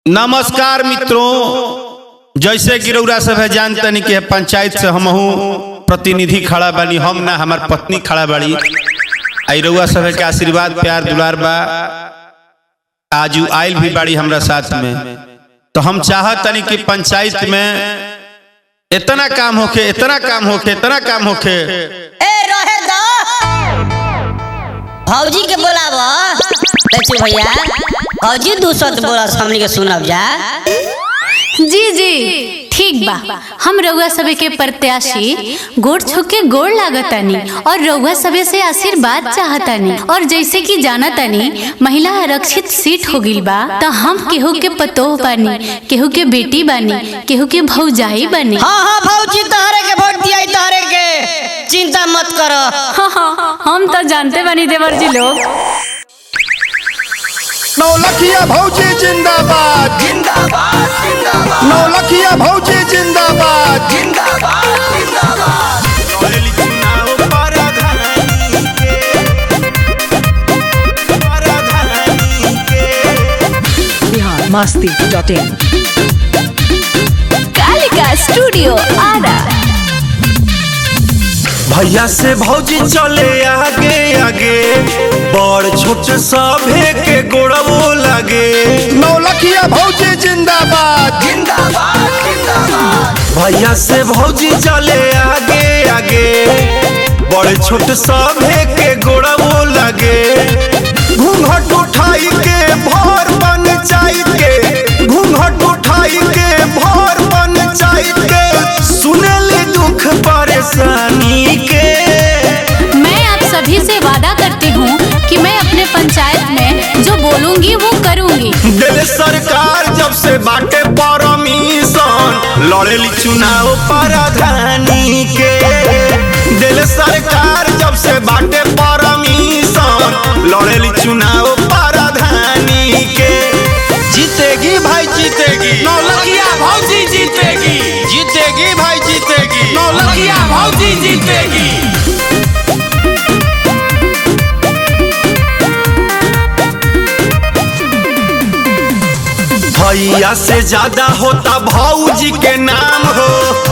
नमस्कार मित्रों जैसे गिरौरा सब है जानतनी कि पंचायत से हमहू प्रतिनिधि खड़ा बानी हम ना हमार पत्नी खड़ा बाड़ी आई रउआ सब के आशीर्वाद प्यार दुलार बा आज उ आयल भी बाड़ी हमरा साथ में तो हम चाहतनी कि पंचायत में इतना काम होखे इतना काम होखे इतना काम होखे ए रहे दो भौजी के बोलाबो देखिए भैया भौजी दूसर बोला हमनी के सुनब जा जी जी ठीक बा हम रउआ सबे के प्रत्याशी गोड़ छू के गोड़ लागतानी और रउआ सबे से आशीर्वाद चाहतानी और जैसे कि जानतानी महिला आरक्षित सीट हो गइल बा त हम केहू के पतोह बानी केहू के बेटी बानी केहू के भौजाई बानी हाँ हाँ भौजी तहरे के वोट दिया तहरे के चिंता मत करो हाँ, हाँ, हम तो जानते बानी देवर जी लोग नौलखिया भौजी जिंदाबाद जिंदाबाद जिंदाबाद नौलखिया भौजी जिंदाबाद बिहार मस्ती dot in Kalika studio Arrah भैया से भौजी चले आगे आगे बड़ छोट सभे के गोड़वो लगे नौलखिया भौजी जिंदाबाद भैया से भौजी चले आगे आगे बड़ छोट सभे के गोड़वो लगे घूंघट उठाई के भर पंचायत के घूंघट उठाई के भर पंचायत के सुनेली दुख परेशानी के मैं आप सभी से वादा करती हूँ कि मैं अपने पंचायत में जो बोलूंगी वो करूंगी दिल सरकार जब से बाटे परमिशन लड़ेली चुनाव प्रधानी के दिल सरकार जब से बाटे परमिशन लड़ेली चुनाव प्रधानी के जीतेगी भाई जीतेगी नौलखिया भौजी जीतेगी जीतेगी भाई जीतेगी नौलखिया भौजी जीतेगी भैया से ज्यादा होता भौजी के नाम हो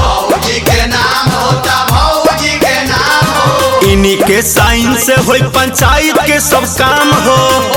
इन्हीं के साइन से होई पंचायत के सब काम हो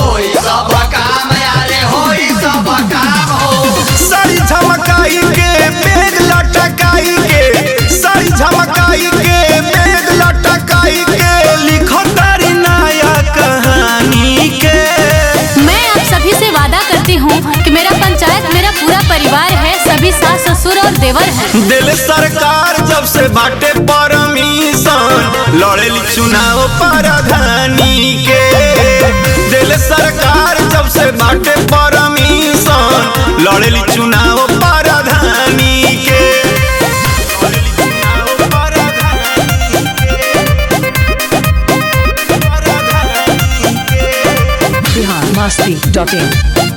साड़ी झमकाई के बेग लटकाई के साड़ी झमकाई के बेग लटकाई के लिखो तारी नया कहानी के मैं आप सभी से वादा करती हूँ कि मेरा पंचायत मेरा पूरा परिवार है सभी सास ससुर और देवर हैं दिल सरकार जब से बाटे परमिशन लड़ेली चुनाव प्रधानी के दिल सरकार जब से बाटे परमिशन लड़ेली चुनाव प्रधानी के लड़ेली चुनाव प्रधानी के। बिहार मस्ती डॉट इन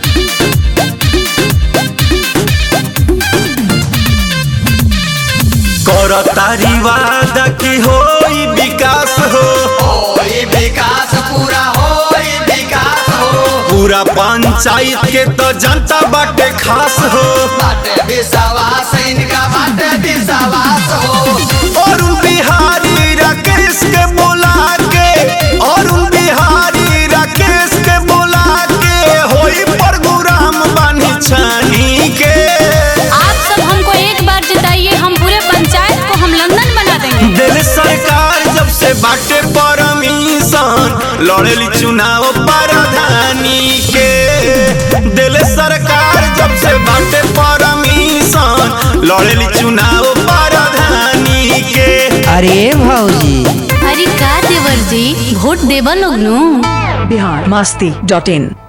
करतारी वादा की होई विकास हो पूरा पंचायत के तो जनता बाटे खास हो और बिहारी राकेश के बोला के और बिहारी राकेश के बोला के होई प्रोग्राम बानी छानी के आप सब हमको एक बार जिताइए हम पूरे पंचायत को हम लंदन बना देंगे दिल सरकार जब से बाटे परमिशन लड़ेली चुनाव प्रधानी के दिल सरकार जब से बाटे परमिशन लड़ेली चुनाव प्रधानी के अरे भौजी अरे का देवर जी वोट देवा लोग नू बिहार मस्ती डॉट इन